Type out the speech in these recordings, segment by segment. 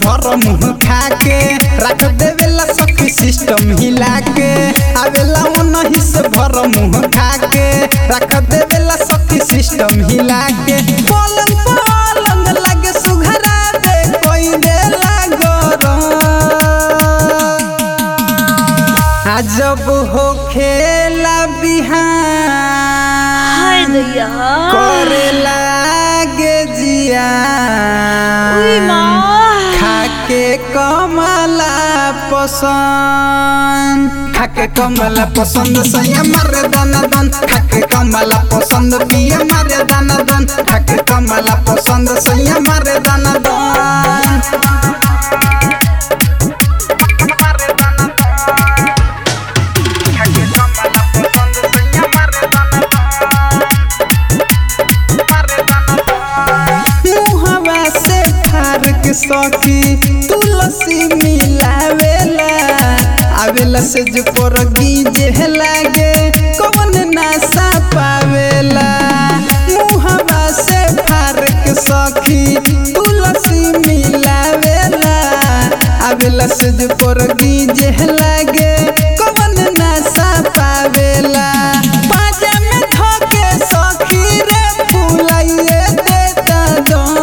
भर मुंह खा के रख देवेला सखी सिस्टम हिला के आवेला नहीं से भर मुंह खा के रख देवेला सखी सिस्टम हिला के पलंग पलंग लगे सुघरा दे कोई देला गरम अजब हो खेला बिहान हाय दैया करे लागे जिया उई माँ खाके कमला पसंद खाके कमला पसंद सैया मारे दाना दन खाके कमला पसंद पिए मारे दाना दन खाके कमला पसंद सैया मारे दाना दन मुहवा से फारक सखी तुलसी मिलावेला आवेला से जो परगी जे लागे कवन नासा पावेला मुहवा से फारक सखी तुलसी मिलावेला आवेला से जो परगी जे लागे कवन नासा पावेला पाजा में धके सखी रे फुलाइए देता दम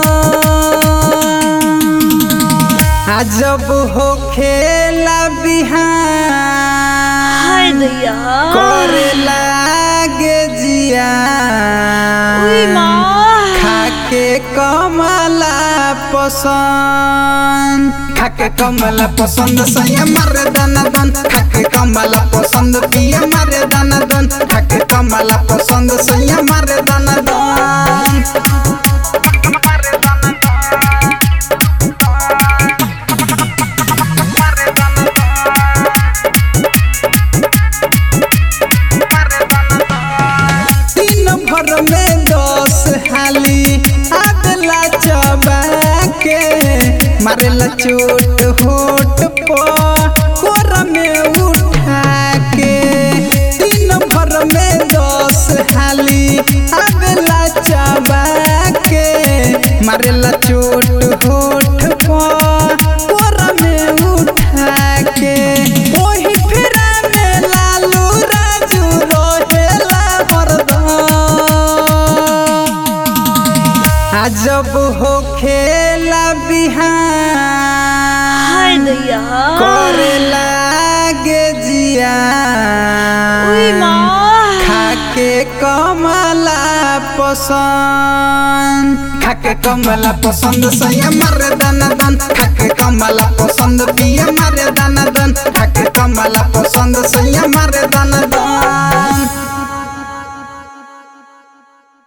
अजब हो खेला बिहान हाय दैया करे लागे जिया उई माँ खाके कमला पसंद खाके कमला पसंद सैया मारे दाना दन खाके कमला पसंद पिए मारे दाना दन खाके कमला पसंद सैया मारे दाना दन दिन भर में दस हाली आदला चबा के मारेला चोट होट पर कोरा में उठा के दिन भर में दस हाली आदला चबा के मारेला चोट होट पर कोरा में उठा के ओही फेरा में लालू राजू रहेला हरदम अजब हो खेला बिहान हाय दैया करे लागे जिया उई माँ खाके कमला पसंद खाके कमला पसंद सैया मारे दाना दन खाके कमला पसंद पिए मारे दाना दन खाके